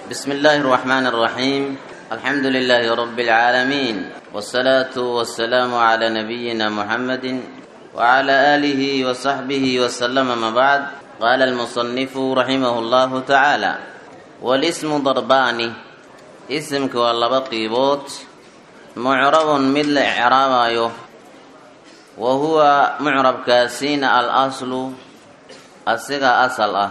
بسم الله الرحمن الرحيم الحمد لله رب العالمين والصلاة والسلام على نبينا محمد وعلى آله وصحبه وسلم ما بعد قال المصنف رحمه الله تعالى والاسم ضربان اسمك والله بقيبوت معرب مثل إعرابايو وهو معرب كاسين الأصل الصيغة أصل أه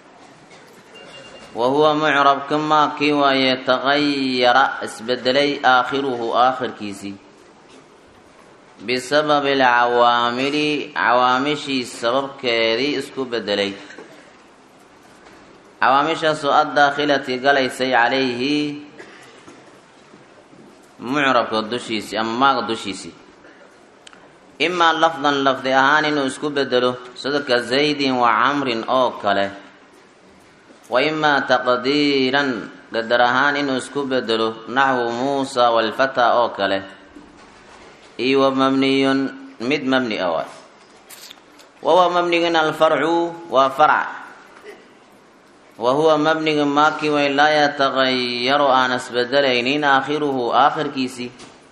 وهو معرب كما كي ويتغير اسبدلي آخره آخر كيسي بسبب العوامل عوامشي سبب كيدي اسكو بدلي عوامشا سوء الداخلة قليسي عليه معرب كدوشيسي أما قدوشيسي إما لفظا لفظ أهان إنه اسكو بدلو صدق زيد وعمر أو كله وإما تقديرا قدر أهان إنه اسكو بدلو نحو موسى والفتى أو كله إيوه مبني مد مبني أول وهو مبني الفرع وفرع وهو مبني ماكي ولا يتغير أنس بدلين آخره آخر كيسي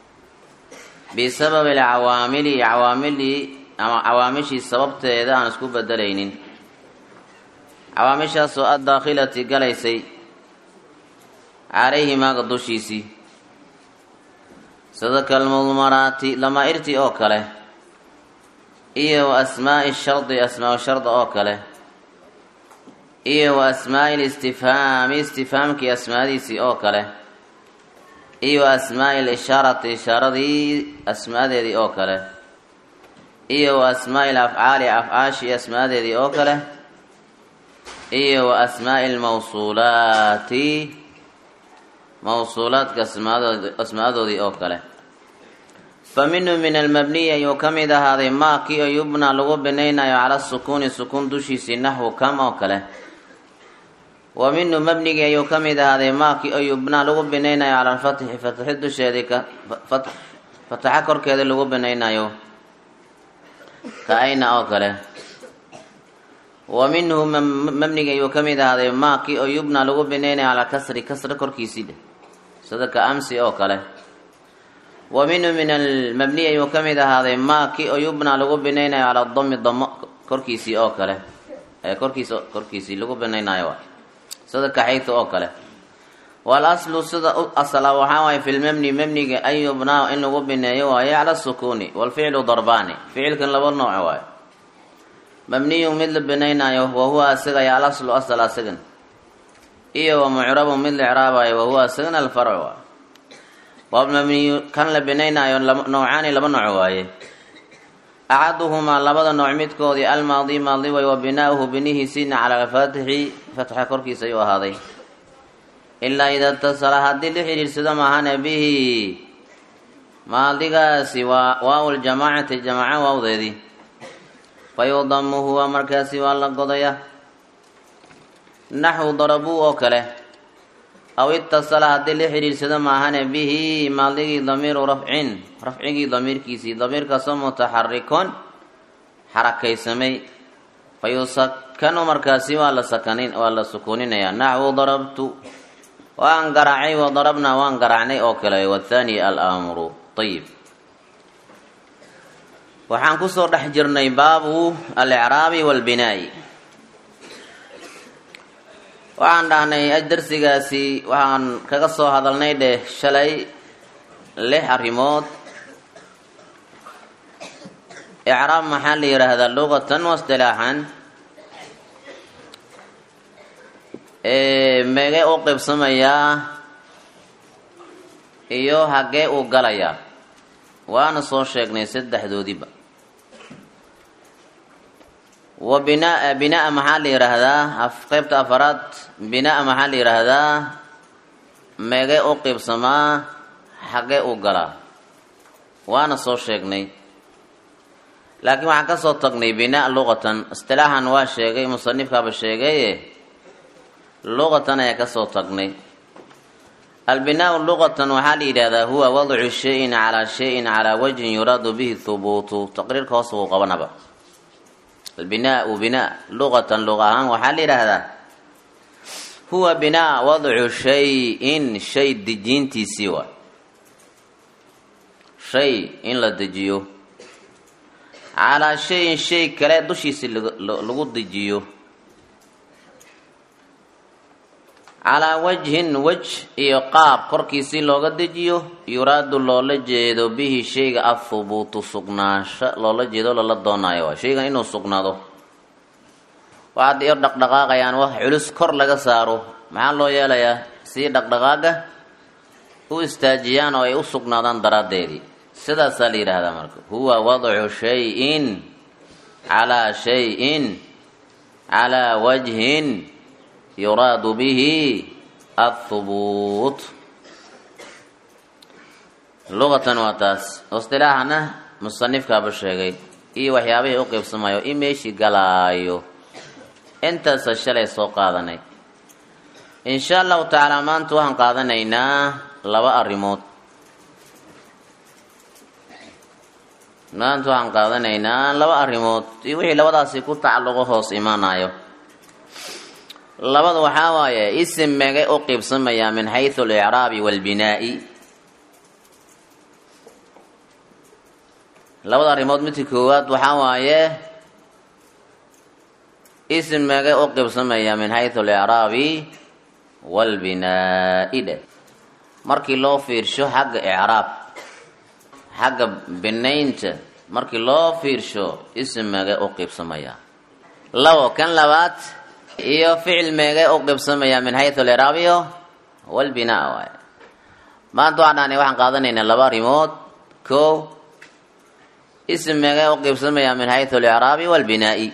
بسبب العوامل عوامل عوامشي سببت إذا أنس كو بدلين عوامشhaasoo addaakhilati galaysay calayhimaa dushiisii sida kalmudmaraati lamaa'irtii oo kale iyo wa asmaa'i shardi asmaau sharda oo kale iyo wa asmaa'i listifhaami istifhaamkii asmaadiisii oo kale iyo wa asmaa'i lishaarati ishaaradii asmaadeedii oo kale iyo wa asmaa'i lafcaali afcaashii asmaadeedii oo kale iyo wa asmaa'i almawsuulaati mawsuulaadka asmaadoodii oo kale fa minhu min almabniyi ayuu ka mid ahaaday maakii oo yubnaa lagu binaynayo cala sukuuni sukuun dushiisii naxwu kam oo kale wa minhu mabnigii ayuu ka mid ahaaday maakii oo yubnaa lagu binaynayo cala alfatxi fatxi dusheedii fataxa korkeeda lagu binaynayo ka ayna oo kale wa minhu mabniga ayuu ka mid ahaaday maakii oo yubna lagu binaynaya calaa kasri kasra korkiisii dheh sida ka amsi oo kale wa minhu min almabniy ayuu ka mid ahaaday maakii oo yubna lagu binaynayo calaa dami damo korkiisii oo kale korkiis korkiisii lagu binaynayo sida kaxayta oo kale wal aslu sida asala waxaa waaye fi lmabni mabniga an yubnaa in lagu bineeyo waaye cala sukuuni walficlu darbaani ficilkan laba nooc waaye mabniyu mid la binaynaayo wa huwa asigaya alaslu asal asigan iyo wa mucrabu mid la icraabayo wa huwa asigana alfarcu waa waa mabniyu kan la binaynaayo noocaani laba nooc waaye axaduhumaa labada nooc midkoodii almaadi maadi way wa binaa'uhu binihiisiina cala alfaatixi fatxa korkiisa ayuu ahaaday ilaa ida itasala haddii la xidhiirsado maahane bihi maadigaasi waa waaw ljamaacati jamaaco waawdeedii fayudamu huwa markaasi waa la godaya naxwu darabuu oo kale aw itasala haddii la xidhiirsado maahane bihi maadigii damiiru rafcin rafcigii damiirkiisii damiirkaasoo mutaxarikon xarakaysamay fayusakanu markaasi waa la sakanin waa la sukuuninaya naxwu darabtu waan garaacay wa darabnaa waan garaacnay oo kale wathani alamru ayib waxaan kusoo dhex jirnay baabu alicraabi walbinaa'i waxaan dhahnay darsigaasi waxaan kaga soo hadalnay dheh shalay lix arrimood icraab maxaa la yidhaahdaa luqatan wastilaaxan meegee u qeybsamayaa iyo hagee uu galayaa waana soo sheegnay saddexdoodiiba wa binaa binaa maxaa la yidhaahdaa qeybta afaraad binaa maxaa la yidhaahdaa meegee u qeybsamaa xagee u galaa waana soo sheegnay laakiin waxaan ka soo tagnay binaa luqatan istilaaxan waa sheegay musanifkaaba sheegaye luqatan ayaa ka soo tagnay albinaau luqatan waxaa la yidhahdaa huwa wadcu shayin calaa shayin calaa wajhin yuraadu bihi hubuutu taqriirka hoos buu qabanaba albinaau binaa luqatan luqa ahaan waxaa la yidhaahdaa huwa binaa wadcu shay-in shay dejiintiisii waay shay in la dejiyo calaa shayin shay kale dushiisi lagu dejiyo calaa wajhin wej iyo qaab korkiisii looga dejiyo yuraadu loola jeedo bihi shayga athubuutu sugnaansho loola jeedo lala doonaayo waay shaygan inuu sugnaado waxaad iyo dhaqdhaqaaqayaan wax culus kor laga saaro maxaa loo yeelayaa sii dhaqdhaqaaga u istaajiyaan oo ay u sugnaadaan daraaddeedii sidaasaa la yidhaahdaa marka huwa wadcu shay-in calaa shay-in calaa wajhin yuraadu bihi athubuut luqatan waa taas istilaaxana musanifkaaba sheegay iyo waxyaabihii u qiybsamayo i meeshii galaayo intaasa shalay soo qaadanay insha allahu tacaala maanta waxaan qaadanaynaa laba arrimood maanta waxaan qaadanaynaa laba arrimood iyo wixii labadaasi ku tacalluqo hoos imaanayo labada waxaa waaye isim megay u qiibsamayaa min xaysu alicraabi waalbinaa'i labada arrimood midka koowaad waxaa waaye isim megay u qiibsamayaa min xaysu alicraabi waalbinaa'i dheh markii loo fiirsho xagga icraab xagga binaynta markii loo fiirsho isim megay u qiibsamayaa labo kan labaad iyo ficil meegay u qibsamayaa min xayu aliraabiyo walbinaa waay maanta waxaan dhahnay waxaan qaadanaynaa laba arrimood ko isim meegay u qibsamayaa min xayu alicraabi walbinaa'i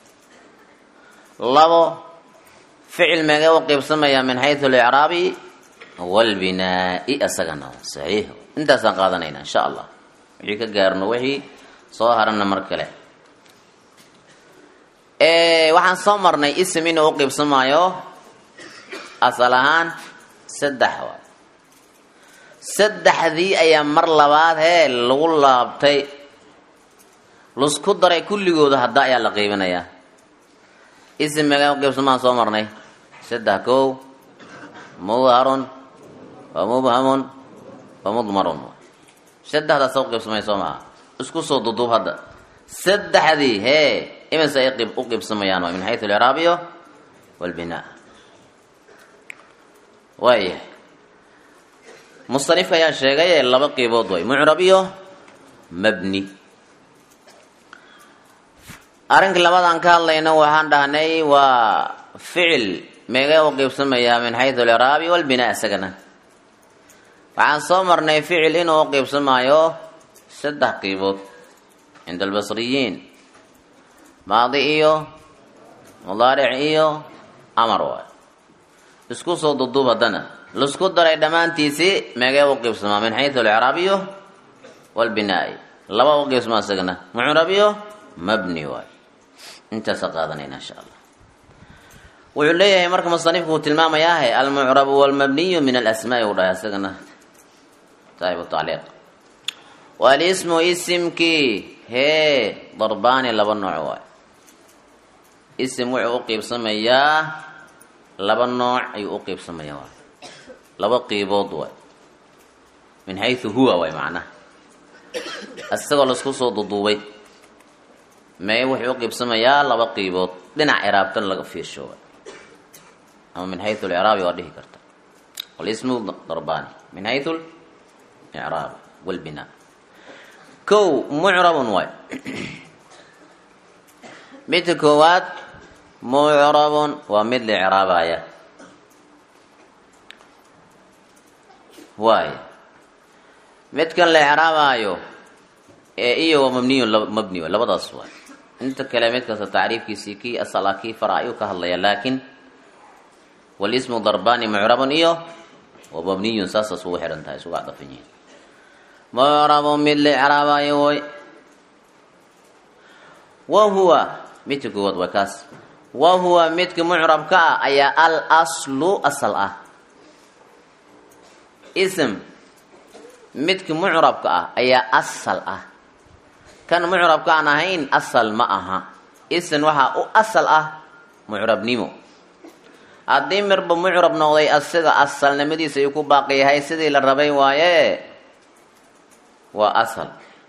labo ficil meegay u qibsamayaa min xayu alicraabi walbinaa'i asagana saxiix intaasaan qaadanaynaa insha allah wixii ka gaarno wixii soo harana mar kale waxaan soo marnay isim inuu u qiibsamaayo asal ahaan saddex waay saddexdii ayaa mar labaad hee lagu laabtay lusku daray kulligooda hadda ayaa la qiibinayaa isim meegaa u qiibsamaan soo marnay saddex kow mudharun wa mubhamun wa mudmarun saddexdaas u qiibsamay soo maha isku soo duduub hadda saddexdii hee imise ay u qiibsamayaan waa min xayu alicraabiyo walbinaa waaya musanifka ayaa sheegay ee laba qiibood way mucrab iyo mabni arrinka labadaan ka hadlayno waxaan dhahnay waa ficil meegay u qiibsamayaa min xayu alicraabi walbinaa isagana waxaan soo marnay ficil inuu u qiibsamaayo saddex qiibood cinda albasriyiin maadi iyo mudaaric iyo amar waay isku soo duduub haddana laisku daray dhammaantiisii meegee u qiibsamaa min xayu alicraabiyo walbinaa'i laba u qiibsamaa isagana mucrabiyo mabni waay intaasa qaadanayna insha allah wuxuu leeyahay marka musanifku uu tilmaamayaahe almucrabu walmabniyu min alasmaai u dhahay isagana saaxibu tacliiq walismu isimkii hee darbaani laba nooc waay isim wuxuu u qiibsamayaa laba nooc ayuu u qiibsamayaa waay laba qiibood waay min xayu huwa waay macnaha isagoo laisku soo duduubay mee wuxuu u qiibsamayaa laba qiibood dhinac ciraabtan laga fiirsho waay ama min xayu alcraabi waa dhihi karta walismu darbaani min xayu icraab walbinaa kow mucrabun waay midka koowaad mucrabun waa mid la icraabaya waay midkan la icraabaayo ee iyo waa mabniyun mabni waay labadaas waay inta kale mid kasta tacriifkiisii kii asal ah kii fara ayuu ka hadlaya laakiin walismu darbani mucrabun iyo wa mabniyun saasas ugu xihan tahay isugu cadafan yihiin mucrabun mid la icraabaayo way wa huwa midka koowaad waa kaas wa huwa midka mucrabka ah ayaa al aslu asal ah ism midka mucrabka ah ayaa asal ah kan mucrabka aan ahayn asal ma aha ism waxaa u asal ah mucrabnimo haddii mirba mucrab noqday asiga asalnimadiisa ayuu ku baaqi yahay sidii la rabay waaye waa asal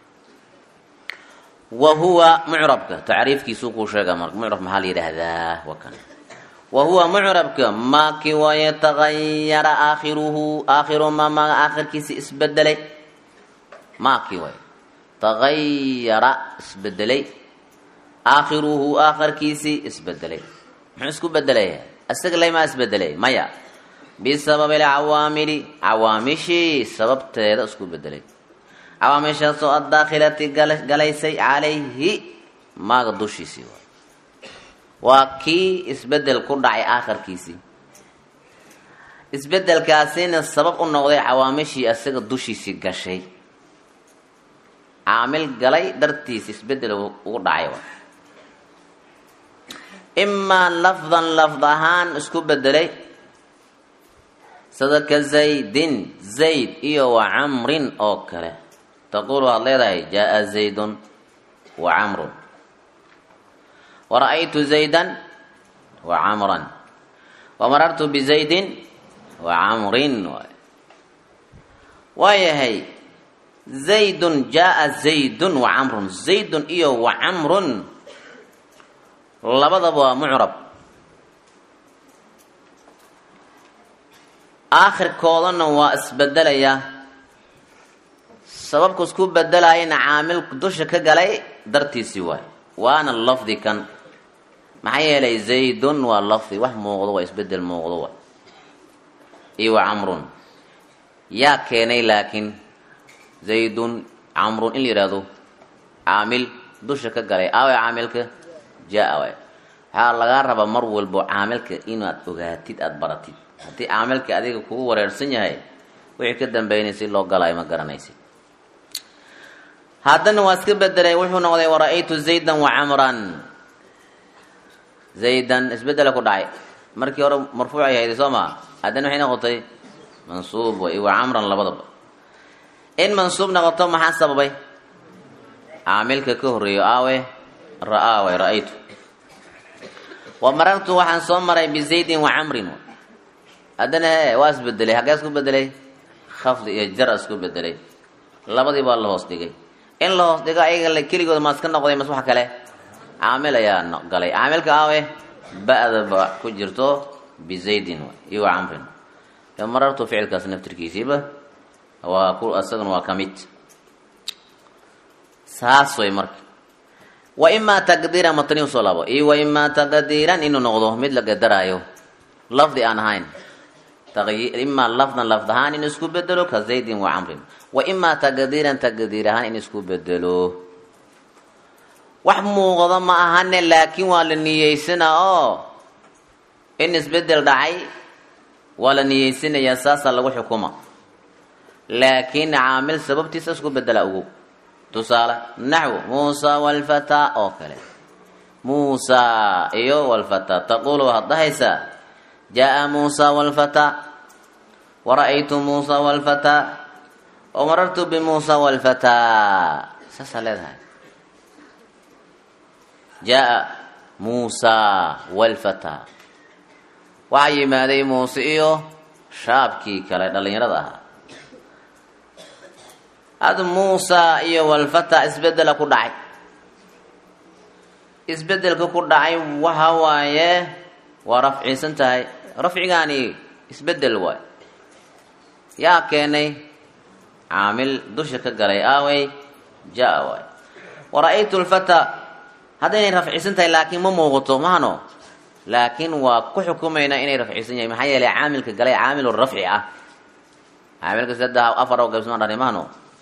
wa huwa mucrabka tacriifkiisuu kuu sheega marka mucrab maxaa la yidhaahdaa waa kan wa huwa mucrabka maaki waaye tagayara aakhiruhu aakhiru ma maaga aakhirkiisi isbedelay maaki waaye tagayara isbedelay aakhiruhu aakhirkiisii isbedelay muxuu isku bedelaya isaga laymaa isbedelay maya bisababi alcawaamili cawaamishii sababteeda isku bedelay cawaamishaasoo addaakhilati galaysay calayhi maaga dushiisii waay waa kii isbedel ku dhacay aakhirkiisii isbedelkaasina sabab u noqday cawaamishii isaga dushiisii gashay caamil galay dartiis isbedel ugu dhacay waay imaa lafdan lafd ahaan isku bedelay sida ka zaydin zayd iyo wa camrin oo kale taquul waxaad leedahay jaa zaydun wa camrun wa ra'aytu zaydan wa camran wa marartu bizaydin wa camrin waayahay zaydun jaa zaydun wa camrun zaydun iyo wa camrun labadaba waa mucrab aakhirkoodana waa isbedelayaa sababku isku bedelayana caamil dusha ka galay dartiisii waay waana lafdi kan maxaa yeelay zaydun waa lafdi wax muuqdo waa isbedel muuqdo waay iyo wa camrun yaa keenay laakiin zaydun camrun in la yihahdo caamil dusha ka galay aawe caamilka jaa waay waxaa lagaa rabaa mar walbo caamilka inaad ogaatid aada baratid haddii caamilka adiga kugu wareersan yahay wixii ka dambeynaysa loo galaayo ma garanaysid haddana waa iska bedelay wuxuu noqday wara-aytu zaydan wa camran zaydan isbedela ku dhacay markii hore marfuucay hayday soo maa haddana waxay noqotay mansuub way wa camran labadaba in mansuub noqoto maxaa sababay caamilka ka horreeyo aawe ra-aa way ra-aytu wa marartu waxaan soo maray bizaydin wa camrin haddana he waa isbedelay haggee isku bedelay khafdi iyo jar isku bedelay labadii baa la hoos dhigay in la hoos dhigo ayaga keligooda ma iska noqday mas wax kale caamil ayaa galay caamilka aawe ba-da ba ku jirto bizaydin iyo wa camrin marartu ficilkaas naftirkiisiiba waa ku isaguna waa ka mid saas way marka wa imaa taqdiiran matni usoo laabo iyo wa imaa taqdiiran inuu noqdo mid la qadaraayo lafdi aan ahayn imaa lafdan lafd ahaan in isku bedelo ka zaydin wa camrin wa imaa taqdiiran taqdiir ahaan in isku bedelo wax muuqdo ma ahane laakiin waa la niyeysana oo in isbedel dhacay waa la niyeysanayaa saasaa lagu xukuma laakiin caamil sababtiisa isku bedela ugu tusaale naxwu muusa walfataa oo kale muusa iyo walfataa taquulu waxaad dhahaysaa jaa muusa walfataa wara-aytu muusa walfataa wamarartu bimuusa walfataa saasaa leedahay jaa muusa walfataa waxaa yimaaday muuse iyo shaabkii kale dhallinyarada ahaa had muusa iyo walfata isbedela ku dhacay isbedelka ku dhacay waxa waaye waa rafciisan tahay rafcigaani isbedel waay yaa keenay caamil dusha ka galay aawey jaa waay wara-aytu lfata haddaynay rafciisan tahay laakiin ma muuqato mahano laakiin waa ku xukumaynaa inay rafciisan yahay maxaa yeelay caamilka galay caamil rafci ah caamilka saddex afar oo qaybsama dhani mahano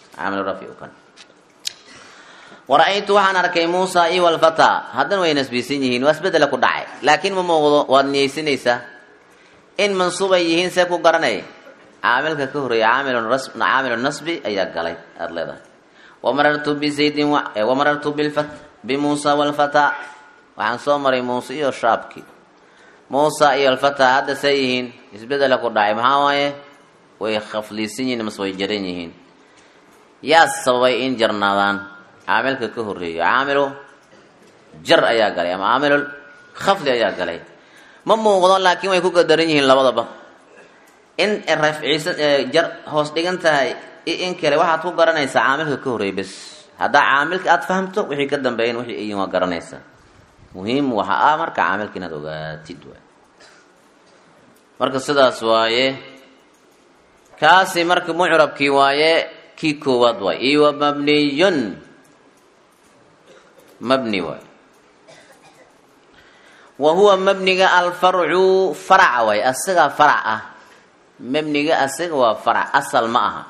wara-aytu waxaan arkay muusa iyo walfata haddana way nasbiisan yihiin waa isbedela ku dhacay laakiin ma muuqdo waad niyeysanaysaa in mansuubay yihiin see ku garanay caamilka ka horreeya caamilu nasbi ayaa galay aada leedahay wamarartu bizaydin wamarartu bimuusa walfata waxaan soo maray muuse iyo shaabki muusa iyo alfata hadda see yihiin isbedela ku dhacay maxaa waaye way khafliisan yihiin mase way jaran yihiin yaa sababay in jarnaadaan caamilka ka horreeyo caamilu jar ayaa galay ama caamilul khafdi ayaa galay ma muuqdo laakiin way ku qadaran yihiin labadaba in rafciisa jar hoos dhigan tahay iyo in kale waxaad ku garanaysaa caamilka ka horreey bes haddaa caamilka aada fahamto wixii ka dambeeyan wixii iyin waa garanaysaa muhiim waxa ah marka caamilka inaad ogaatid waay marka sidaas waaye kaasi marka mucrabkii waaye kii koowaad waay iyo wa mabniyun mabni waay wa huwa mabniga alfarcu faraca waay asagaa farac ah mabniga asaga waa farac asal ma aha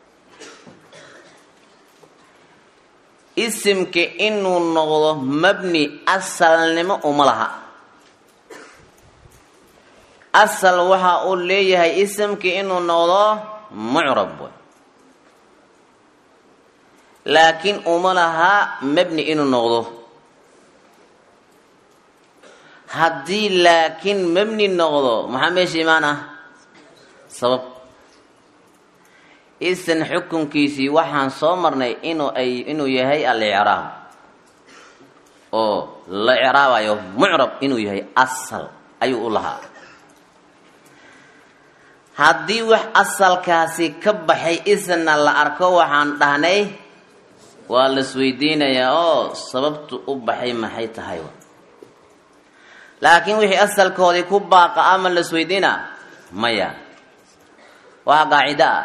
isimka inuu noqdo mabni asalnimo uma laha asal waxa uu leeyahay isimka inuu noqdo mucrab way laakiin uma laha mabni inuu noqdo haddii laakiin mabni noqdo maxaa meesha imaan ah sabab isan xukunkiisii waxaan soo marnay inuu ay inuu yahay alicraab oo la icraabayo mucrab inuu yahay asal ayuu u lahaa haddii wax asalkaasi ka baxay isna la arko waxaan dhahnay waa la isweydiinayaa oo sababtu u baxay maxay tahay laakiin wixii asalkoodii ku baaqa ama la isweydiina maya waa qaacido ah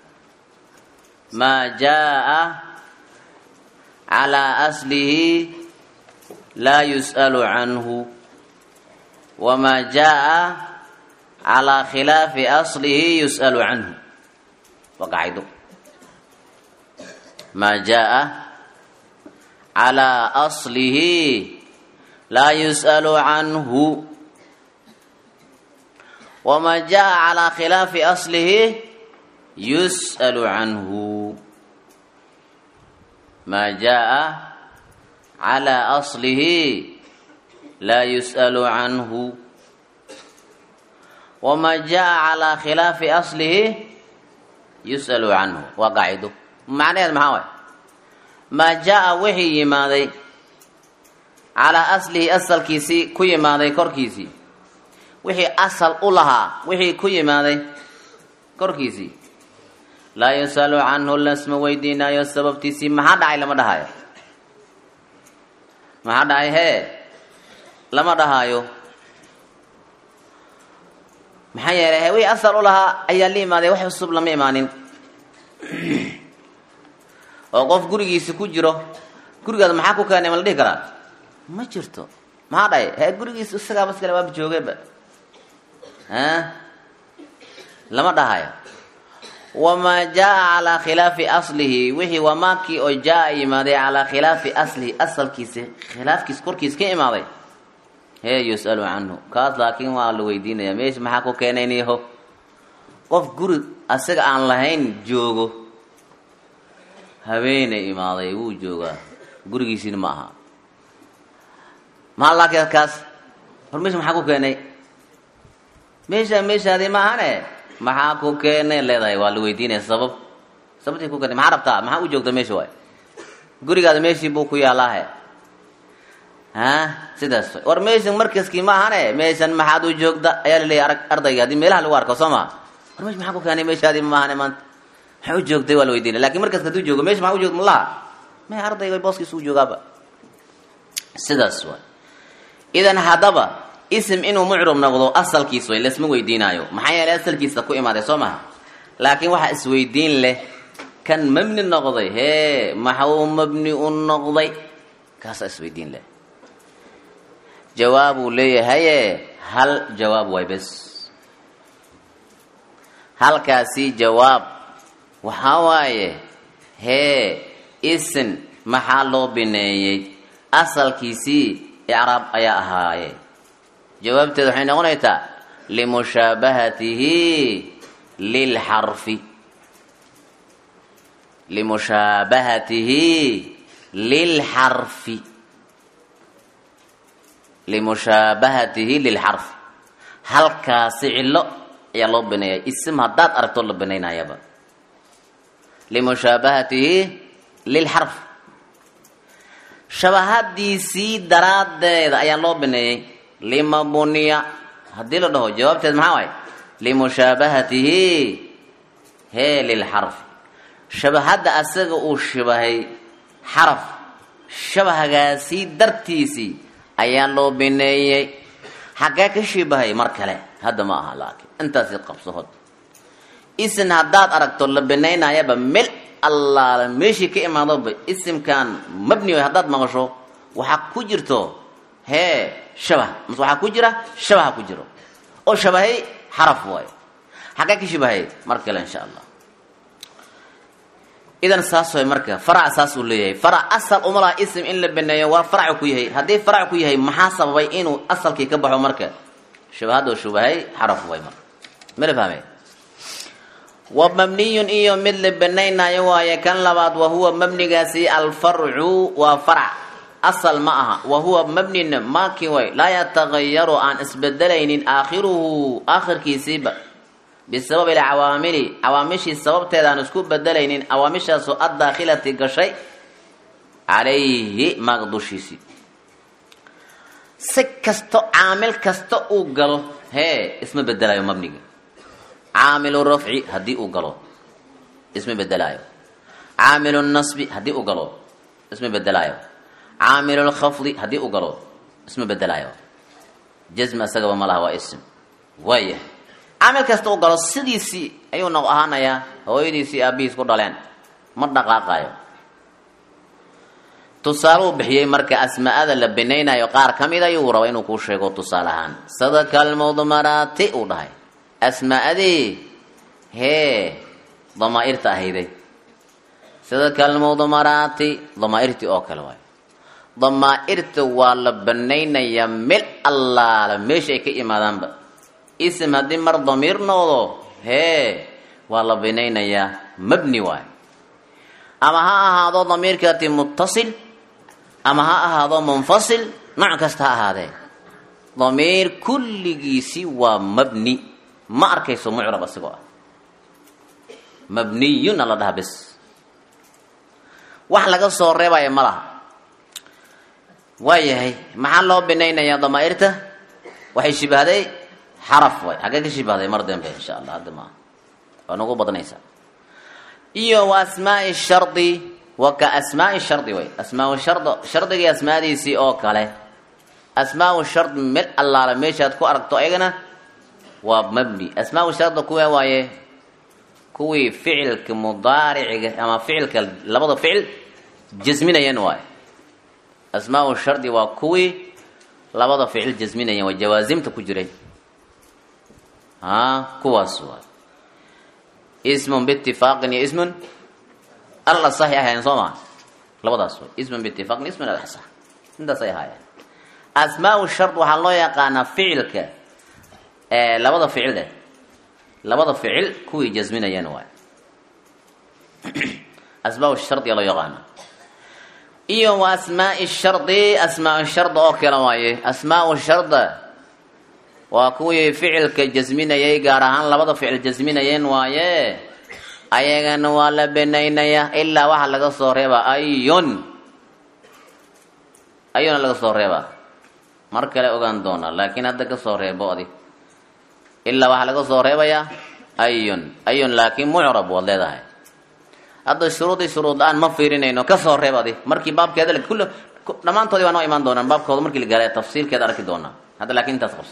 maa jaa calaa aslihi laa yus'alu canhu wamaa jaa calaa khilaafi aslihi yus'alu canhu waa qaacido maa jaa calaa aslihi laa yus'alu canhu wamaa jaa calaa khilaafi aslihi yus'alu canhu maa jaa calaa aslihi laa yus'alu canhu wamaa jaa calaa khilaafi aslihi yus'alu canhu waa qaacido macnaheed maxaa waay maa jaa wixii yimaaday calaa aslihi asalkiisii ku yimaaday korkiisii wixii asal u lahaa wixii ku yimaaday korkiisii laa yus'alu canhu lasma weydiinaayo sababtiisii maxaa dhacay lama dhahaayo maxaa dhacay hee lama dhahaayo maxaa yeelay he wixii asal u lahaa ayaa la imaaday wax cusub lama imaanin oo qof gurigiisi ku jiro gurigaada maxaa ku keenay ma la dhihi karaa ma jirto maxaa dhahay he gurigiisi isagaa maskale waaba joogeba lama dhahayo wamaa jaa calaa khilaafi aslihi wixii wamaakii oo jaa yimaaday calaa khilaafi aslihi asalkiisi khilaafkiis korkiis ka imaaday hee yus'alu canhu kaas laakiin waa la weydiinaya meesha maxaa ku keenayniho qof guri asaga aan lahayn joogo habeenay imaaday wuu joogaa gurigiisiina ma aha maxaa laakiin kaas hor meesha maxaa ku keenay meesha meeshaadii ma ahane maxaa ku keenay leedahay waa la weydiinaya sabab sababtii ku keenay maxaa rabtaa maxaa u joogta meesha waay gurigaada meeshii buu ku yaalaahe ha sidaas war meeshan markaskii ma ahane meeshan maxaad u joogta ayaa laleeyahy arag ardayga haddii meelaha lagu arko soo maa war meesha maxaa ku keenay meeshaadii ma ahane maanta maxaa u joogtay waa la weydiinaya lakin markaska haduu joogo meesha maxaa u joogta malaha me ardayga booskiisa u joogaaba sidaas waay idan haddaba ism inuu mucrab noqdo asalkiis way lasma weydiinaayo maxaa yeelay asalkiisa ku imaaday soo maha laakiin waxaa isweydiin leh kan mabni noqday hee maxuu mabni u noqday kaasaa isweydiin leh jawaabuu leeyahaye hal jawaab way bes halkaasi jawaab waxaa waaye hee isin maxaa loo bineeyey asalkiisii icraab ayaa ahaaye jawaabteeda waxay noqonaysaa limushaabahatihi lilxarfi limushaabahatihi lilxarfi limushaabahatihi lilxarfi halkaasi cillo ayaa loo bineeya isim haddaad aragto la binaynayaba limushaabahatihi lilxarf shabahadiisii daraaddeeda ayaa loo bineeyey lima buniya haddii la dhaho jawaabteed maxaa waay limushaabahatihi hee lilxarfi shabahadda asaga uu shabahay xaraf shabahagaasii dartiisii ayaa loo bineeyey xaggee ka shibahay mar kale hadda ma aha laakiin intaasi qabsohod isin haddaad aragto la binaynayaba mel allaala meeshii ka imaadoba isimkan mabni way haddaad maqasho waxaa ku jirto hee shabah mase waxaa ku jira shabaha ku jiro oo shabahay xaraf waayo xaggee ka shibahay mar kale insha allah idan saas way marka farac saas uu leeyahay farac asal uma laha ism in la baneeyo waa farac ku yahay haddii farac ku yahay maxaa sababay inuu asalkii ka baxo marka shabahadoo shubahay xaraf way marka mala fahmay wa mabniyun iyo mid la banaynayo waaye kan labaad wa huwa mabnigaasi alfarcu waa farac asal ma aha wa huwa mabnin maaki way laa yatagayaru aan isbedelaynin aakhiruhu aakhirkiisiiba bisababi alcawaamili cawaamishii sababteeda aan isku bedelaynin cawaamishaasoo addaakhilati gashay calayhi maag dushiisii si kasto caamil kasta uu galo hee isma bedelayo mabnigi caamilu rafci haddii uu galo isma bedelaayo caamilu nasbi haddii uu galo isma bedelaayo caamilu lkhafdi haddii uu galo isma bedelaayo jasmi isagaba ma laha waa ism waaya caamil kasta uu galo sidiisii ayuu noq ahaanayaa hooyadiisii aabihiis ku dhaleen ma dhaqaaqayo tusaaluu bixiyey marka asmaa'ada la binaynayo qaar ka mid ayuu raba inuu kuu sheego tusaale ahaan sadaka almudmaraati uu dhahay asmaa'adii hee damaa'irta ahayday sadaka almudmaraati damaa'irtii oo kale waayo damaa'irta waa la banaynayaa mel allaala meesha ay ka imaadaanba ism haddii mar damiir noqdo hee waa la binaynayaa mabni waayo ama ha ahaado damiirkaati muttasil ama ha ahaado munfasil nooc kasta ha ahaadee damiir kulligiisi waa mabni ma arkayso mucrab asigoo ah mabniyun ala dhaha bes wax laga soo reebaya ma laha waayahay maxaa loo binaynayaa damaa'irta waxay shibahday xaraf way xaggee ka shibahday mar dambe insha allah hadda maaha waa nagu badnaysaa iyo wa asmaai shardi wa ka asmaai shardi way asmaau shardo shardigii asmaadiisii oo kale asmaau shard mel allaala meeshaad ku aragto ayagana waa mabni asmaau sharda kuwa waaye kuwii ficilka mudaariciga ama ficilka labada ficil jasminayan waaye asmaau shardi waa kuwii labada ficil jasminayan waa jawaasimta ku jiray a kuwaas waay ismun biitifaaqin iyo ismun al asaxi ahaayeen soo maa labadaas way ismun biitifaaqin ismun al asax intaasay ahaayeen asmaau shard waxaa loo yaqaanaa ficilka labada ficil eh labada ficil kuwii jasminayeen waay asmaa shardiga loo yaqaana iyo wa asmaai shardi asmaa sharda oo kale waaye asmaau sharda waa kuwii ficilka jasminayay gaar ahaan labada ficil jasminayeen waaye ayagana waa la benaynayaa ilaa waxaa laga soo reebaa ayun ayuna laga soo reebaa mar kale ogaan doonaa laakiin hadda ka soo reebo adi ilaa waxaa laga soo reebayaa ayun ayun laakiin mucrab waad leedahay hadda shuruudii shuruud la-aan ma fiirinayno ka soo reeb adi markii baabkeeda kull dhammaantoodii waa noo imaan doonaan baabkooda markii la gaara tafsiirkeeda arki doonaa hadda laakiin intaas qabso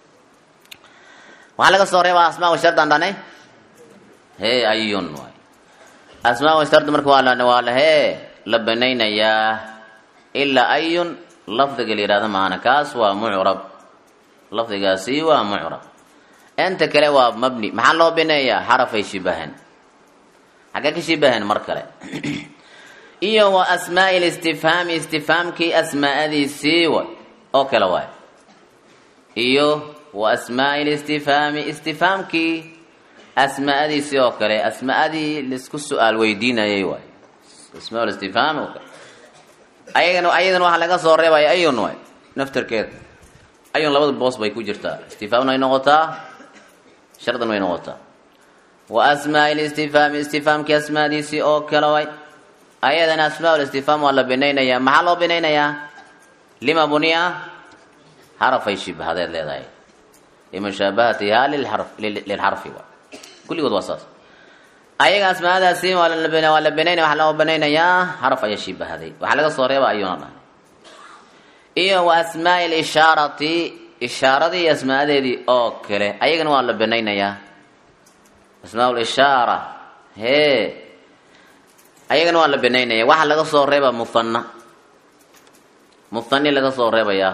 waxaa laga soo reebaa asmaa shardaan dhanay he ayun waay asmaa shard marka waa la waa la hee la banaynayaa ilaa ayun lafdiga la yihahda maana kaas waa mucrab lafdigaasi waa mucrab inta kale waa mabni maxaa loo bineeyaa xarafay shibahan xaggee ka shibahan mar kale iyo wa asmaai listifhaami istifhaamkii asmaa'adiisii way oo kale waay iyo wa asmaai listifhaami istifhaamkii asmaa'adiisii oo kale asmaa'adii laisku su-aal weydiinayay waay asmaa listifhaam oo kale ayagana ayadan waxaa laga soo reebaya ayun waay naftarkeeda ayun labada boos bay ku jirtaa istifhaamna way noqotaa shardan way noqotaa wa asmaai listifhaami istifhaamkii asmaadiisii oo kale way ayadana asmaa listifhaam waa la binaynayaa maxaa loo binaynayaa lima buniya harafay shibhadeed leedahay limushaabahatiha lilxarfi wa kulligood waa saas ayaga asmaadaasi waa la banaynaya waxaa loo banaynayaa xaraf ayaa shibahaday waxaa laga soo reeba ayuuna dhahay iyo wa asmaai lishaarati ishaaradii iyo asmaadeedii oo kale ayagana waa la banaynayaa asmaa lishaara hee ayagana waa la banaynaya waxaa laga soo reeba muhana muhani laga soo reebayaa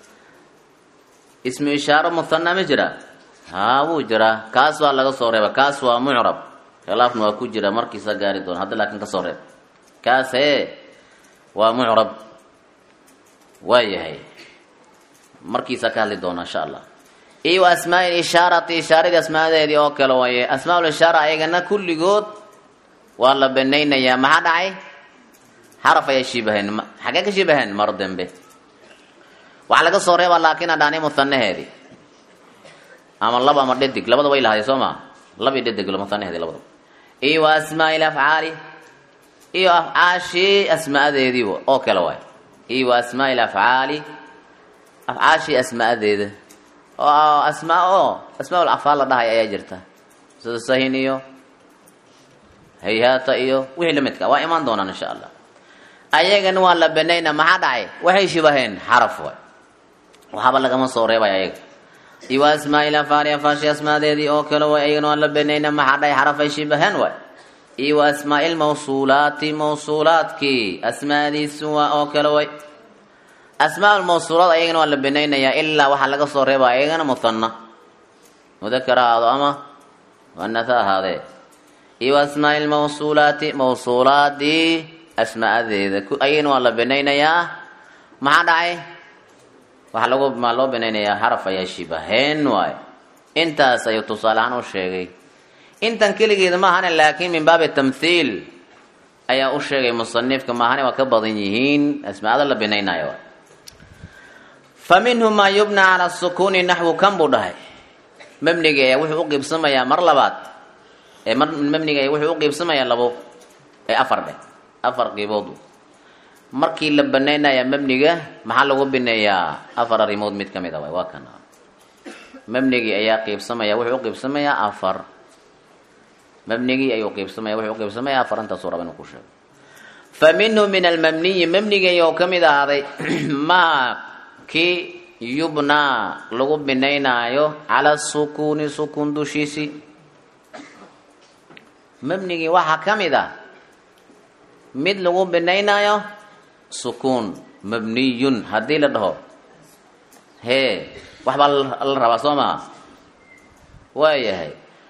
ismu ishaaro muhana ma jira haa wuu jiraa kaas waa laga soo reeba kaas waa mucrab khilaafna waa ku jira markiisa gaari doona hadda laakiin kasoo reeb kaas hee waa mucrab waa yahay markiisa ka hadli doona insha allah iyo wa asmaai ishaarati ishaaradii asmaadeedii oo kale waaye asmaa ishaara ayagana kulligood waa la banaynayaa maxaa dhacay xaraf ayay shibaheen xaggee ka shibaheen mar dambe waxaa laga soo reebaa laakiin adhaani muhanaheedii ama laba ama dhadig labada way lahaday soo maa labi dhadig muhanaheedii labadaba iyo wa asmaai afcaali iyo afcaashii asmaadeedii oo kale waay iyo wa asmaai afcaali afcaashii asmaadeeda oo asmaa oo asmaa afcaal la dhahay ayaa jirta sida sahin iyo hayhaata iyo wixii lamidka waa imaan doonaan insha allah ayagana waa la banayna maxaa dhacay waxay shibaheen xaraf waay waxaaba lagama soo reebay ayaga iyo wa asmaai afaali afaashi asmaadeedii oo kale way ayagana waa la banayna maxaa dhacay xarafay shibaheen waay iyo wa asmaai lmawsuulaati mawsuulaadkii asmaadiisu waa oo kale way asmaa lmawsuulaad ayagana waa la banaynayaa ilaa waxaa laga soo reeba ayagana muhana mudakar ahaado ama muanatha ahaadee iyo wa asmaai lmawsuulaati mawsuulaadii asmaadeeda ayagana waa la banaynayaa maxaa dhacay waxaa lagu maa loo banaynayaa xaraf ayaa shibaheen waay intaas ayuu tusaale ahaan u sheegay intan keligeeda maahane laakiin min baabi tamthiil ayaa u sheegay musanifka maahane waa ka badan yihiin asmaada la banaynayo waay fa minhu maa yubna cala sukuuni naxwu kan buu dhahay mabniga ayaa wuxuu u qiibsamayaa mar labaad ee mabniga ayaa wuxuu u qiibsamayaa labo ee afar dheh afar qiibood markii la banaynaya mabniga maxaa lagu bineeyaa afar arrimood mid ka mid a waay waa kana mabnigii ayaa qiibsamaya wuxuu u qiibsamayaa afar mabnigii ayuu qiibsamaya wuxuu u qiibsamayaa afar intaasuu raba inuu ku sheego fa minhu min almabniyi mabniga ayuu ka mid ahaaday maa kii yubnaa lagu binaynaayo cala sukuuni sukuun dushiisii mabnigii waxaa ka mid ah mid lagu binaynaayo sukuun mabniyun haddii la dhaho hee waxbaa la rabaa soo maa waayahay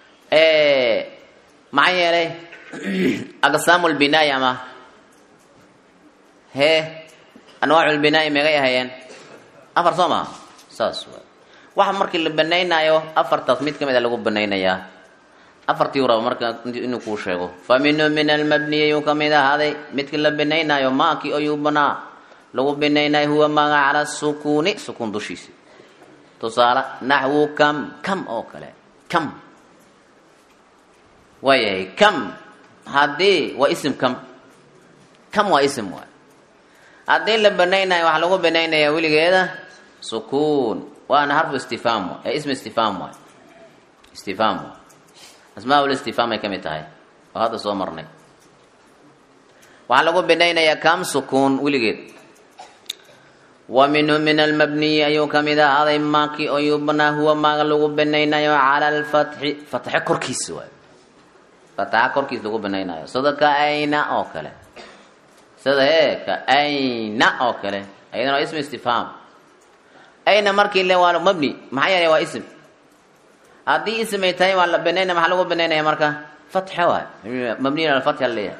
maxaa yeelay aqsaamu lbinaai ama hee anwaacu lbinaai megay ahayeen afar soo maa saas waay waxa markii la banaynaayo afartaas mid ka mid a lagu banaynayaa afartii u raba marka inuu kuu sheego fa minhu min almabniy ayuu ka mid ahaaday midkii la binaynaayo maakii ayuu banaa lagu binaynaayo huwa maaga cala sukuuni sukuun dushiisi tusaale naxwu kam kam oo kale kam waayahay kam haddii waa isim kam kam waa isim waay haddii la banaynayo waxaa lagu banaynayaa weligeeda sukuun waana harfu istifhaam waay ee ism istifhaam waay istifhaam waay asmaa listifhaam ay ka mid tahay oo hadda soo marnay waxaa lagu binaynayaa kam sukuun weligeed wa minhu min almabniyi ayuu ka mid ahaaday maakii oo yubnaa huwa maaga lagu binaynayo cala alfatxi fatxe korkiisa waay fatxa korkiisa lagu binaynayo sida ka ayna oo kale sida ee ka ayna oo kale ayadana waa ism istifhaam ayna markii le waa mabni maxaa yeelay waa ism haddii ism ay tahay waa la banaynaya maxaa lagu banaynaya marka fatxe waay mabniyin ala fatxa laleeyahay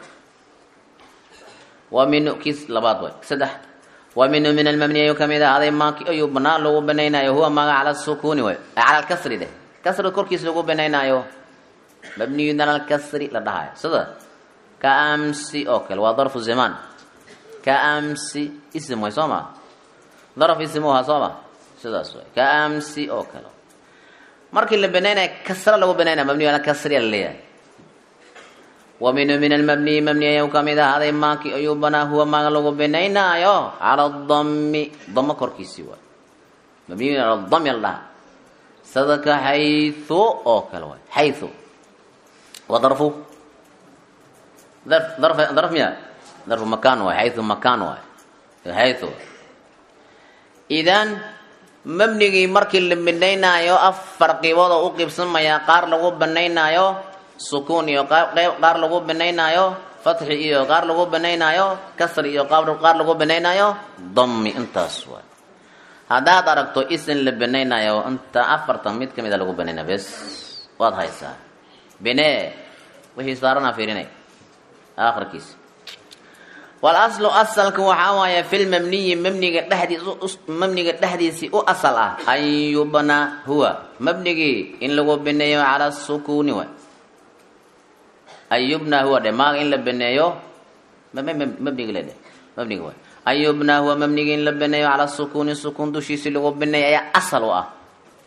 wa min kiis labaad waay saddex wa minhu min almabni ayuu kamid ahaaday maaki ayuu banaa lagu banaynayo huwa maaga cala sukuuni waay cala alkasri deh kasri korkiisa lagu banaynaayo mabniyun ala alkasri la dhahayo sida ka amsi oo kale waa darfu zamaan ka amsi ism way soo ma darf ism u ahaa soo ma sidaas waay ka amsi oo kale markii la banaynaya kasra lagu banaynaya mabniy ala kasri laleeyahay wa minhu min almabniyi mabni ayuu kamid ahaaday maaki ayuu banaa huwa maaga lagu binaynaayo cala dami damo korkiisii waay mabniyun ala dami la dhaha sadaka xayu oo kale waay xayu wa darfu darf darf darf miya darfu makaan waay xayu makaan waay xayu idan mabnigii markii la binaynaayo afar qiibood oo u qiibsamayaa qaar lagu banaynaayo sukuun iyo qaar lagu banaynaayo fatxi iyo qaar lagu banaynaayo kasri iyo qaar lagu banaynaayo dami intaas waay haddaad aragto isin la banaynaayo inta afartan mid ka mida lagu banaynaa bes waad haysaa bine wixii saarana fiirinay aakhirkiisa walaslu asalka waxaa waaye filmabniyi mabniga dhexdiis mabniga dhexdiisii u asal ah an yubna huwa mabnigii in lagu baneeyo cala sukuuni waay an yubna huwa dhe maaga in la baneeyo mabnigi le dhe mabniga waay an yubna huwa mabnigii in la baneeyo cala sukuuni sukuun dushiisi lagu baneeyo ayaa asal u ah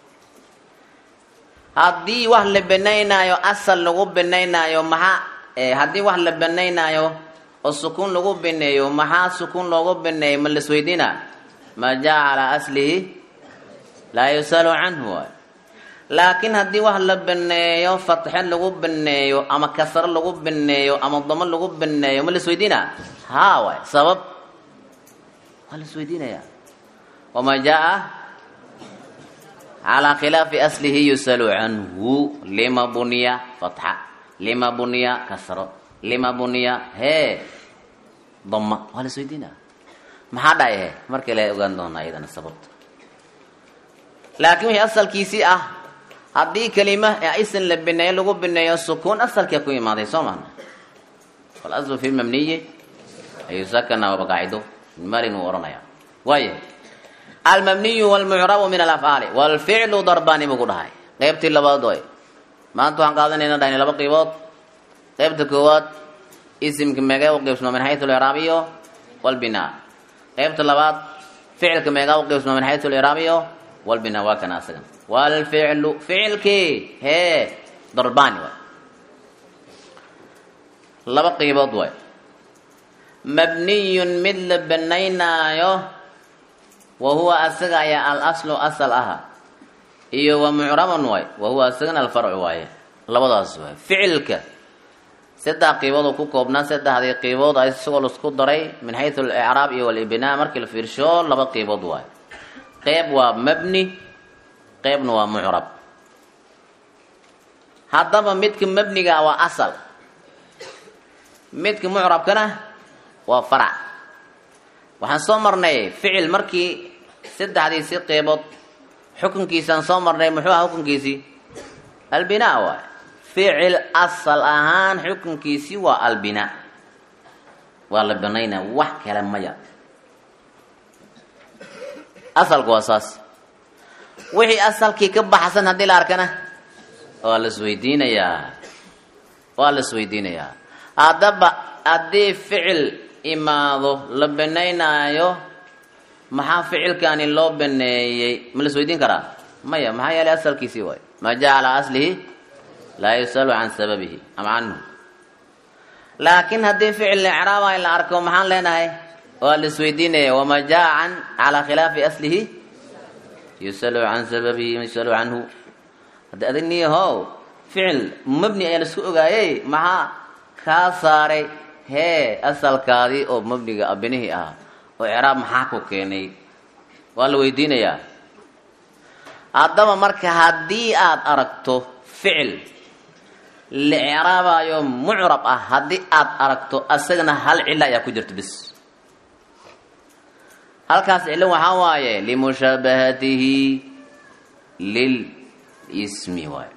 haddii wax la banaynaayo asal lagu banaynaayo maxaa haddii wax la banaynaayo oo sukuun lagu baneeyo maxaa sukuun loogu baneeyo ma lasweydiina maa jaa calaa aslihi laa yusalu canhu waay laakiin haddii wax la baneeyo fatxe lagu baneeyo ama kasro lagu baneeyo ama damo lagu baneeyo ma lasweydiina haa waay sabab waa lasweydiinaya wamaa jaa calaa khilaafi aslihi yusalu canhu lima buniya fatxa lima buniya kasro lima buniya hee dama waa la isweydiina maxaa dhacay he markii la ogaan doonaa iyadana sababta laakiin wixii asalkiisii ah haddii kelima isin la bineeyo lagu bineeyo sukuun asalkia ku imaaday soo maana walaslu fi lmabniyi ayusakana waaba qaacido malin uu ohanaya waaya almabniyu walmucrabu min alafcaali walficlu darbani buu ku dhahay qeybtii labaad way maanta waxaan qaadanayna dhahni laba qiibood qaybta koowaad isimka meegaa u qeybsamo min xayu liraabiyo walbinaa qaybta labaad ficilka meegaa u qeybsamo min xayu liraabiyo walbinaa waa kana asagan walficlu ficilkii hee darbani waay laba qiibood waay mabniyun mid la banaynaayo wa huwa asaga ayaa al aslu asal aha iyo wa mucraban waay wa huwa asagana alfarcu waaye labadaas waay ficilka saddex qiibood oo ku koobnaa saddexdii qiibood a isagoo laisku daray min xayu alicraab iyo walibnaa markii la fiirsho laba qiibood waay qeyb waa mabni qeybna waa mucrab haddaba midka mabniga waa asal midka mucrabkana waa farac waxaan soo marnay ficil markii saddexdiisii qeybood xukunkiisaan soo marnay muxuu aha xukunkiisii albinaa waay ficil asal ahaan xukunkiisii waa albinaa waa la banaynaa wax kale maya asalku waa saas wixii asalkii ka baxsan haddii la arkana waa la isweydiinayaa waa la isweydiinayaa haddaba haddii ficil imaado la banaynaayo maxaa ficilkani loo baneeyey ma la isweydiin karaa maya maxaa yeelay asalkiisii waay maa jaa calaa aslihi laa yusalu can sababihi ama canhu laakiin haddii ficil icraaba la arko maxaan leenahay waa la isweydiinaya wamaa jaa can calaa khilaafi aslihi yusalu can sababihi yusalu canhu haddi adig niyahow ficil mabni ayaa laisku ogaayey maxaa kaa saaray hee asalkaadii oo mabniga abinihii ah oo icraab maxaa ku keenay waa la weydiinayaa haddaba marka haddii aad aragto ficil la icraabayo mucrab ah haddii aad aragto asagana hal cilo ayaa ku jirta bis halkaas cilo waxaa waaye limushaabahatihi lilismi waay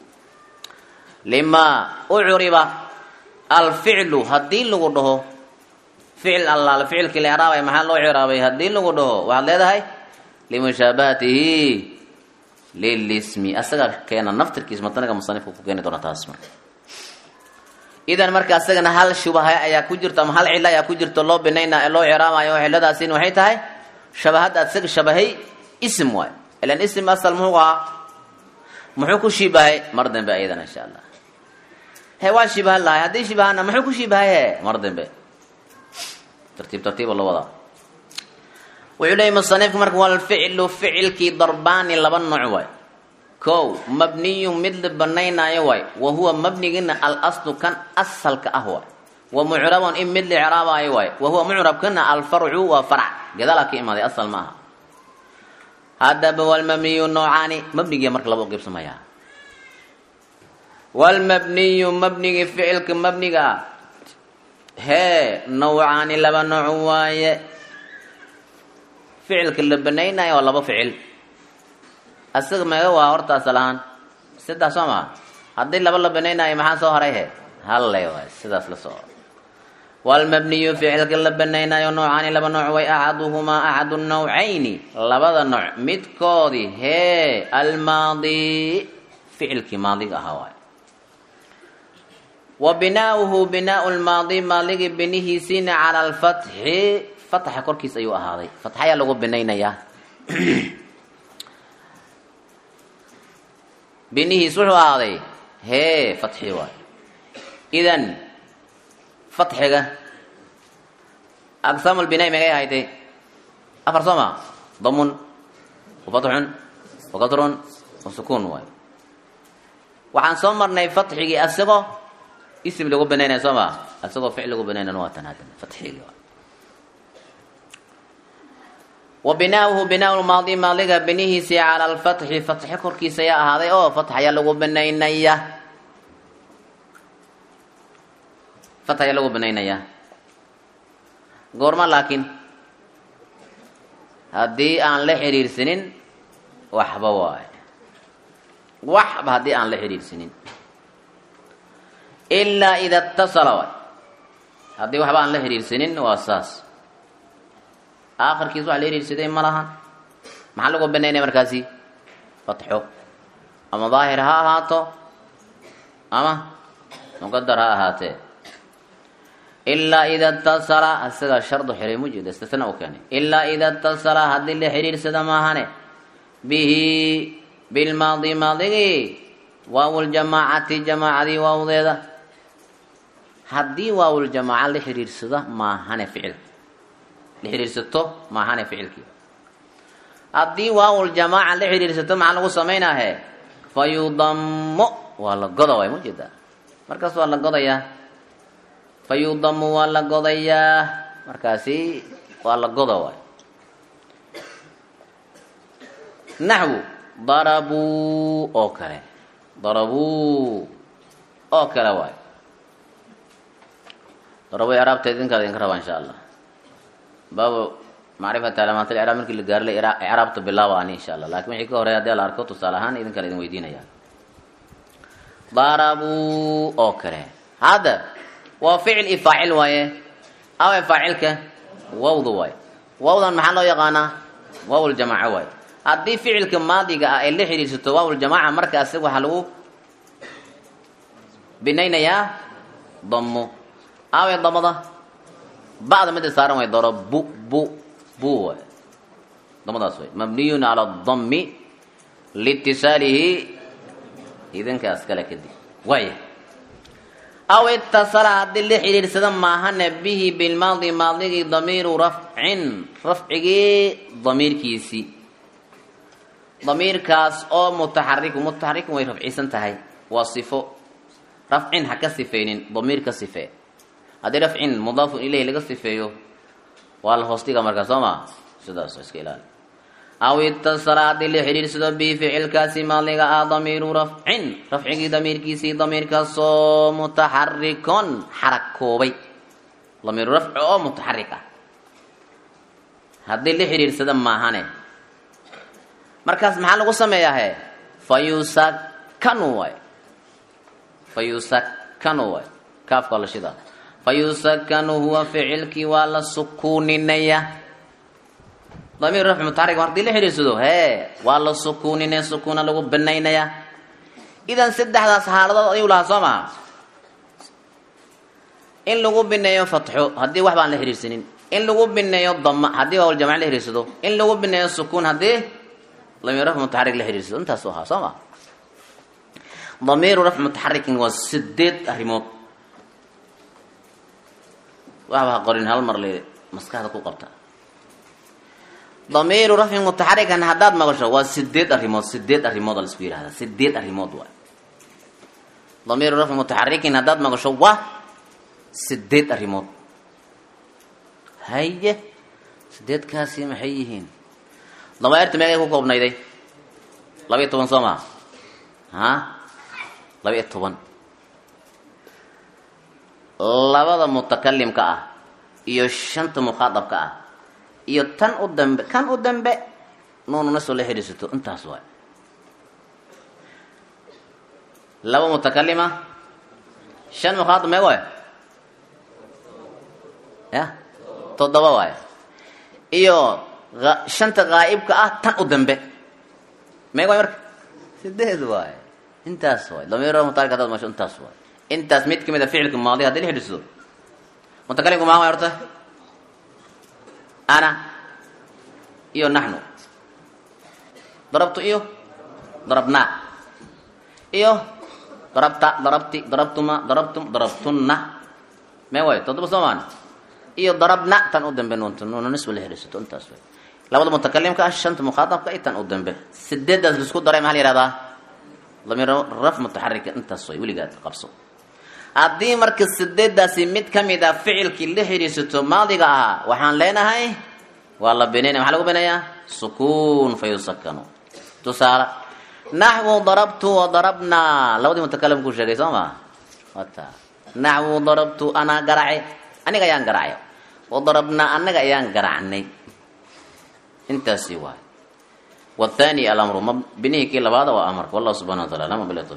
lima ucriba alficlu haddii lagu dhaho ficil allaale ficilkii la icraabay maxaa loo ciraabay haddii lagu dhaho waxaad leedahay limushaabahatihi lilismi asaga keena naftirkiis matanaga musanifka ku keeni doona taas marka idan marka asagana hal shubaha ayaa ku jirto ama hal cilo ayaa ku jirto loo binayna loo ciraamayo ciladaasina waxay tahay shabahadda asaga shabahay ism waay ilan ism asal muxuu ahaa muxuu ku shibahay mar dambe ayadana insha allah he waa shibahan lahay haddii shibahana muxuu ku shibahay he mar dambe tartiib tartiiba loo wadaa wuxuu leeyay musanifka marka walficlu ficilkii darbaani laba nooc waay kow mabniyun mid la banaynaayo waay wa huwa mabnigina al aslu kan asalka ah waay wa mucrabun in mid la icraabaayo waay wa huwa mucrabkana alfarcu waa farc gadaalaa ka imaaday asal maaha haddaba walmabniyu noocaani mabnigiya marka laba u qaybsamayaa walmabniyu mabnigi ficilka mabniga ah hee nawcaani laba nooc waaye ficilka la banaynayo waa laba ficil asaga meega waa horta asal ahaan saddex soo maa haddii laba la banaynayo maxaa soo haray he halle waay sidaas la soo walmabniyu ficilka la banaynayo noocaani laba nooc way axaduhumaa axadu nawcayni labada nooc midkoodii hee almaadi ficilkii maadiga ahaa waay wa binaauhu binaau lmaadi maadigii binihiisiina cala alfatxi fatxa korkiis ayuu ahaaday fatxayaa lagu binaynayaa binihiis wuxuu ahaaday hee fatxi waay idan fatxiga aqsaamu lbinaa megay ahaytay afar soo ma damun wa fatxun wa kasrun wa sukuun waay waxaan soo marnay fatxigii asagoo ism lagu banaynaya soo maa asagoo ficil lagu banaynana waa tan haddana fatxigii waay wa binaauhu binaa lmaadi maadiga binihiisii cala alfatxi fatxi korkiisa ayaa ahaaday oo fatx ayaa lagu banaynaya fatx ayaa lagu banaynayaa goorma laakiin haddii aan la xiriirsanin waxba waaye waxba haddii aan la xiriirsanin ilaa ida اtasala waay haddii waxba aan la xiriirsanin waa saas aakhirkiis wax la xiriirsaday ma lahan maxaa lagu banaynaya markaasi fatxo ama daahir ha ahaato ama muqadar ha ahaatee ilaa ida اtasala isagaa shardu xiray mujeeda istisna u keenay ilaa ida اtasala haddii la xiriirsada maahane bihi bilmaadi maadigii waawuljamaacati jamaacadii waawdeeda haddii waawuljamaaca la xiriirsado maahane ficilka la xiriirsato maahane ficilkii haddii waawuljamaaca la xiriirsato maxaa lagu samaynahe fa yudammo waa la goda waay ma jeedaa markaas waa la godayaa fa yudamu waa la godayaa markaasi waa la goda waay naxwu darabuu oo kale darabuu oo kale waay darabuu icraabta idinkaada idinka rabaa insha allah baabu macrifati calaamaat icraab markii la gaaro la icraabta bilaaba ani insha allah lakin wixii ka horeya hadii la arko tusaale ahaan idin kale idin weydiinaya darabuu oo kale hadda waa ficil i faacil waaye awe faacilka wawda waaye wawdan maxaa loo yaqaanaa waawljamaaco waaye haddii ficilka maadiga ah ay la xiriirsato waawljamaaca markaasi waxaa lagu binaynayaa damo awe damada bacda mida saaran way daro bu bu bu waay damadaas way mabniyun cala dami liitisaalihi idinkaas kale kadib waaya aw itasala haddii la xidhiirsada maahane bihi bilmaadi maadigii damiiru rafcin rafcigii damiirkiisii damiirkaas oo mutaxariku mutaxarikun way rafcisan tahay waa sifo rafcin ha ka sifeynin damiir ka sifee haddii rafcin mudaafun ilayhi laga sifeeyo waa la hoos dhiga markaa soo maa sidaas iska ilaali aw itasala haddii la xidhiirsado bihi ficilkaasi maadiga ah damiiru rafcin rafcigii damiirkiisii damiirkaasoo mutaxarikon xarakoobay damiiru rafci oo mutaxarik ah haddii la xidhiirsada maahane markaas maxaa lagu sameeyahe fa yusakanu waay fa yusakanu waay kaafka la shida fa yusakanu huwa ficilkii waa la sukuuninaya damiir rafci mutaxarik hadii la xidhiirsado hee waa la sukuuninaya sukuuna lagu banaynaya idan saddexdaas xaaladood ayuu lahaa soo maha in lagu bineeyo fatxo haddii wax baan la xidhiirsanin in lagu bineeyo dama haddii waawljamac la xidhiirsado in lagu bineeyo sukuun haddii damiir rafci mutaxarik la xidhiirsado intaasu ahaa soo ma damiiru rafci mutaxarikin waa sideed arrimood waxba ha qorin hal mar le maskaxda ku qabta damiiru rafcin mutaxarikan haddaad maqasho waa sideed arrimood sideed arrimood la isku yihahda sideed arrimood waay damiiru rafcin mutaxarikin haddaad maqasho waa sideed arrimood haye sideedkaasi maxay yihiin damaa'irta meegay ku koobnayday laba iyo toban soo maa ha laba iyo toban labada mutakalimka ah iyo shanta mukhaadabka ah iyo tan u dambe kan u dambe nuununa soo la xidhiisato intaas waay laba mutakalima shan mukhaadab meeg waay ya toddoba waay iyo shanta ghaa'ibka ah tan u dambe meeg waay marka sideed waay intaas waay damiir mutarik hadaad masho intaas waay intaas mid kamid a ficilka maadi hadii la xidhiidsado mutakalimku maa waay horta ana iyo naxnu darabtu iyo darabnaa iyo darabta darabti darabtuma darabtum darabtunna mee waay toddoba soo maan iyo darabna tan u dambe nuunta nuuna nisba la xidhiisato intaas waay labada mutakalimka ah shanta mukhaadabka iyo tan u dambe sideedaas laisku daray maxaa la yihahdaa damiir raf mutaxarika intaas way weligaad qabso haddii marka sideedaasi mid ka mid a ficilkii la xidhiisato maadiga ahaa waxaan leenahay waa la binaynaya maxaa lagu binayaa sukuun fa yusakanu tusaale naxwu darabtu wa darabnaa labadii mutakalim kuu sheegay soo maa wata naxwu darabtu anaa garace aniga ayaan garacay wa darabnaa anaga ayaan garacnay intaasi waay wathani alamru ma binihii kii labaada waa amarka wallahu subxana wa taala lama bila